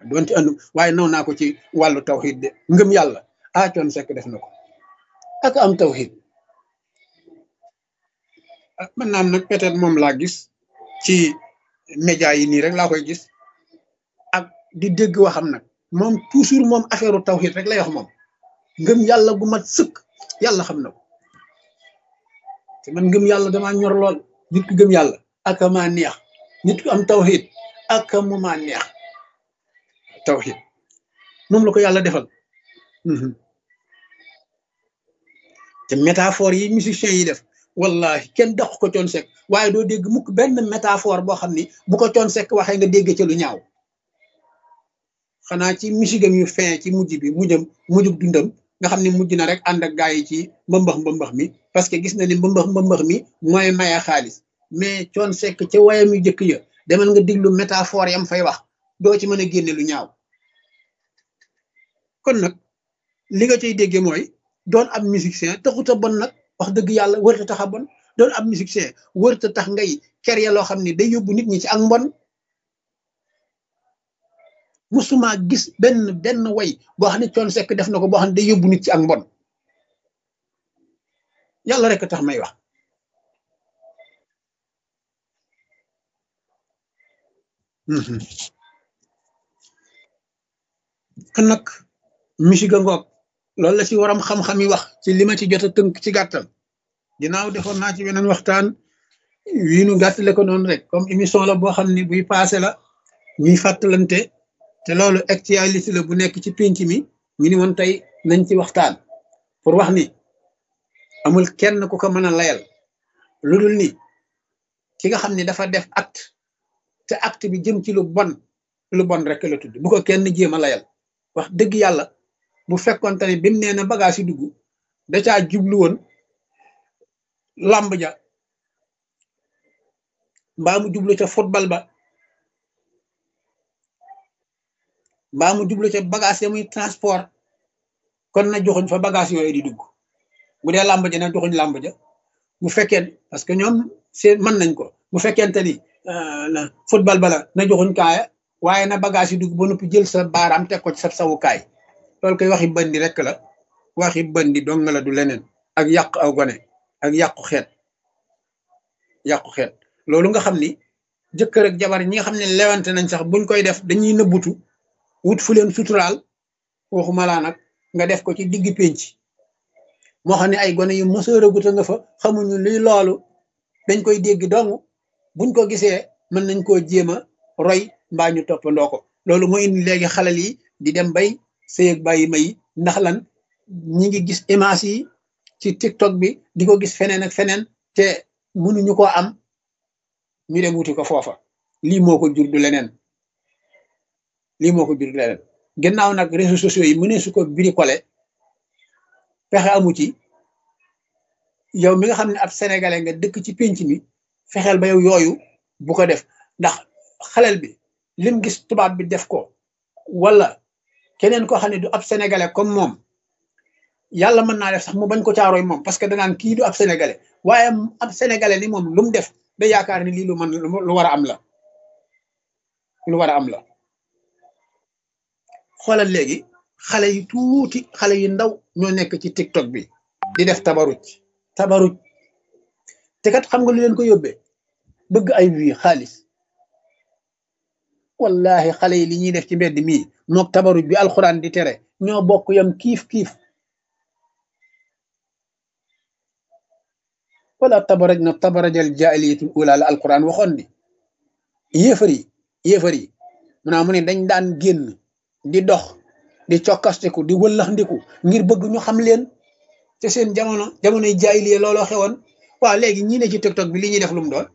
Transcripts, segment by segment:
doonte andu waaye naw naa ko ci wàllu tawxiid de ngëm yàlla ah coon sekk def na ko ak am tawxiid mën naa am nag peut-être moom laa gis ci média yi nii rek laa koy gis ak di dégg waxam nag moom toujours moom affaire tawxiid rek lay wax moom ngëm yàlla gu mat sëkk yàlla xam na ko te man ngëm yàlla damaa ñor lool nit ku gëm yàlla ak maa neex nit ku am tawxiid ak mu maa neex tawxiid moom la ko yàlla defal te métaphore yi musiciens yi def wallahi kenn daq ko coon sekk waaye doo dégg mukk benn métaphore boo xam ni bu ko coon sekk waxee nga dégg ca lu ñaaw xanaa ci misigam yu fin ci mujj bi mujjam mujjub dundam nga xam ne mujj na rek ànd ak gaa yi ci mbëmbax mbëmbax mi parce que gis na ni mbëmbax mbëmbax mi mooy maya xaalis mais coon sekk ca wayam yu jëkk ya demal nga diglu métaphore yam fay wax doo ci mën a génne lu ñaaw kon nag li nga cay dégge mooy doon ab musicien taxut a bon nag wax dëgg yàlla wërta tax a bon doon ab musicien wërta tax ngay ker ya loo xam ne day yóbbu nit ñi ci ak mbon musuma gis benn benn way boo xam ne coon sekk def na ko boo xam ne day yóbbu nit ci ak mbon yàlla rek tax may wax kon nag musique ngoog loolu la ci waram xam-xam yi wax ci li ma ci jot a tënk ci gàttal ginnaaw defoon naa ci weneen waxtaan wii nu gàttale ko noonu rek comme émission la boo xam ne buy passé la ñuy fàttalante te loolu actualité la bu nekk ci pénc mi ñu ni woon tey nañ ci waxtaan pour wax ni amul kenn ku ko mën a layal lu dul ni ki nga xam ne dafa def acte te acte bi jëm ci lu bon lu bon rek la tudd bu ko kenn jéem a layal wax dëgg yàlla bu fekkoon te ne bi mu nee na bagage yi dugg da caa jublu woon làmb ja mbaa mu jublu ca football ba mbaa mu jublu ca bagage ya muy transport kon na joxuñ fa bagage yooyu di dugg bu dee làmb ja na joxuñ làmb ja bu fekkee parce que ñoom seen mën nañ ko bu fekkente ni football bala na joxuñ kaaya waaye na bagage yi dugg ba noppi jël sa baaraam teg ko ci sa sawukaay loolu koy waxi bandi rek la waxi bandi dong la du leneen ak yàq aw gone ak yàqu xeet yàqu xeet loolu nga xam ni jëkkër ak jabar ñi nga xam ne lewante nañ sax buñ koy def dañuy nëbbutu wut fu leen suturaal waxuma laa nag nga def ko ci digg pénc moo xam ne ay gone yu mësëraguta nga fa xamuñu luy loolu dañ koy dégg dong buñ ko gisee mën nañ koo jéem a roy mbaa ñu toppandoo ko loolu mooy indi léegi xalal yi di dem bay sëyeg bàyyi may ndax lan ñi ngi gis image yi ci tiktok bi di ko gis feneen ak feneen te mënuñu ko am ñu dem wuti ko foofa lii moo ko jur du leneen lii moo ko jur du leneen gannaaw nag réseaux sociaux yi mënee su ko bricolé fexe amu ci yow mi nga xam ne ab sénégalais nga dëkk ci pénc mi fexeel ba yow yooyu bu ko def ndax xalel bi lim gis tubaab bi def ko wala keneen koo xam ne du ab sénégalais comme moom yàlla mën naa def sax mu bañ ko caarooy moom parce que danaan kii du ab sénégalais waaye ab sénégalais ni moom lu mu def da yaakaar ni lii lu mën lu war a am la lu war a am la xoolal léegi xale yu tuuti xale yu ndaw ñoo nekk ci tiktok bi di def tabaruj tabaruj te kat xam nga lu leen ko yóbbee bëgg ay wii xaalis wallahi xale yi li ñuy def ci mbedd mii mook tabaruj bi alxuraan di tere ñoo bokk yam kiif kiif wala tabaraj na tabarajal jaahiliyatul ula la alquran waxoon ni yéefar yi yéefar yi mu naa mu ne dañ daan génn di dox di cokkastiku di wëllaxndiku ngir bëgg ñu xam leen te seen jamono jamonoy jaahiliya looloo xewoon waaw léegi ñi ne ci tiktok bi li ñuy def lu mu doon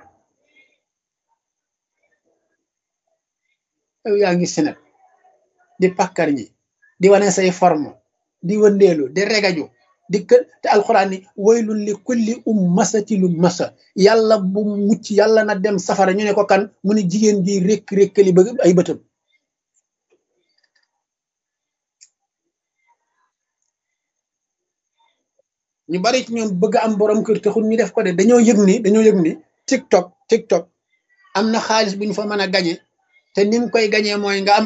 yow yaa ngi senet di pàkkar ñi di wane say forme di wëndeelu di regaju di kë te alxuraan ni waylun li kulli ummasati lu masa yàlla bu mucc yàlla na dem safara ñu ne ko kan mu ne jigéen ji rékk rékkali ba ay bëtam ñu bari ci ñoom bëgg am borom kër taxul ñu def ko de dañoo yëg ni dañoo yëg ni tiktok tiktok am na xaalis bu ñu fa mën a gañe te ni mu koy gañee mooy nga am